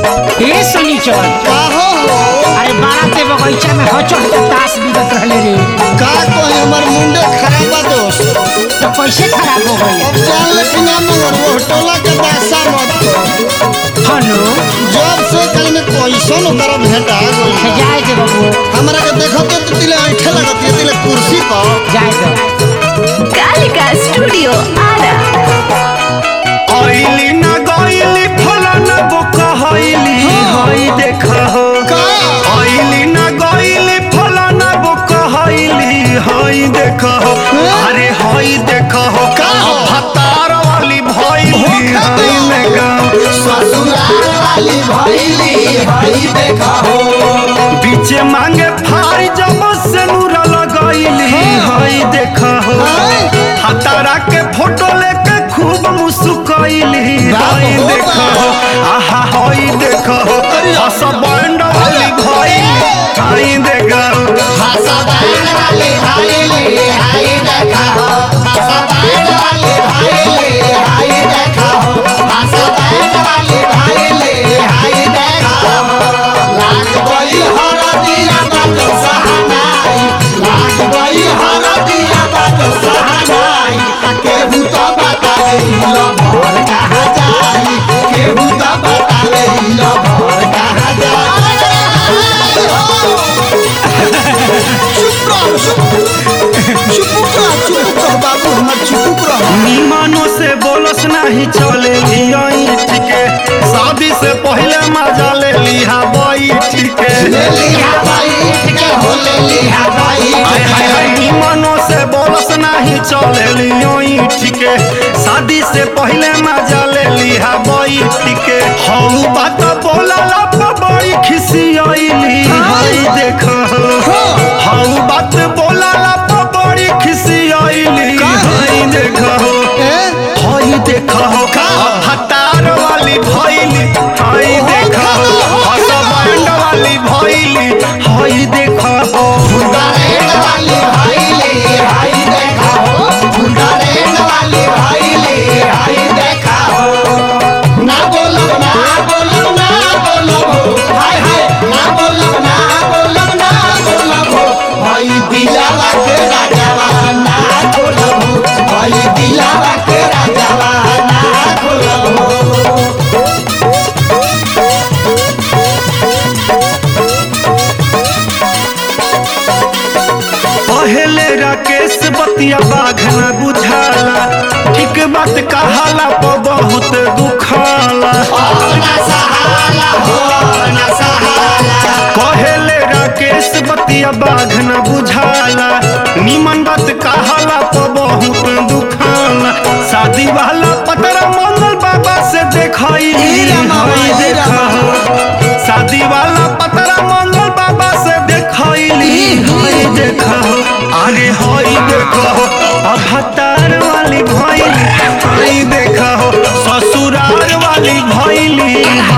ए शनिचर काहो हो अरे बाराते बगीचा में हचो हचो ताश बिगत रहले रे का कहे हमर मुंडे खराब बा दोस्त तो कैसे खराब हो गई अब जान लेकिन ना मगर वो टोला के दासा मत कर हनु जब से कल में कैसन ओकरा भेटा गई जाए दे बाबू हमरा के देखो तो तू तिले ऐठे लगत है तिले कुर्सी पर जाए दे कालिका स्टूडियो आरा आइली ना गइली फलाना बोका हइली हई देखा हो का आइली ना गइली फलाना बोका हइली हई देखा हो अरे हई देखा हो का हो? भतार वाली भइली हई में गाँव ससुराल वाली भइली हई देखा हो बीचे मांगे फारी जब से नूरा लगइली हई देखा हो हतारा के फोटो लेके खूब मुस्कुराइली हई बाबू, देखा हो आहा हई देखा हो हस बैंड वाली भइली हई देखा हो हसबैंड वाली भइली हई देखा हो हसबैंड वाली भइली हई देखा हो हसबैंड वाली भइली हई देखा हो लाग गई हरदिया बात सहनाई लाग गई हरदिया बात सहनाई केहू तो बतावे लो भर कहाँ जाई केहू तो बतावे लो भर कहाँ जाई निमानो से बोलस नहीं चले लियाई ठीके शादी से पहले मजा ले लिहा बई ठीके हाय हाय हाय निमानो से बोलस नहीं चले लियोई ठीके शादी से पहले मजा ले लिहा बई ठीके हम बात बोला लब बड़ी खिसियाइली हाय देखा हम बात बोला लब बड़ी खिसियाइली हाय देखा हाय देखा हो हतार वाली भइली हाय देखा हो हसबैंड वाली भइली हाय देखा हो दिलावा के राजावा ना खोलबो भाई दिलावा के राजावा ना खोलबो पहले राकेश बतिया बाघ न बुझाला ठीक बात कहाला पर बहुत दुखाला पहले राकेश बतिया बाघ न बुझाला निमन बात कहाला पर बहुत दुखाला शादी वाला पतरा मंगल बाबा से देखाइली हई देखा शादी वाला पतरा मंगल बाबा से देखाइली हई देखा अरे हई देखा अभतार वाली भइली हई देखा ससुराल वाली भइली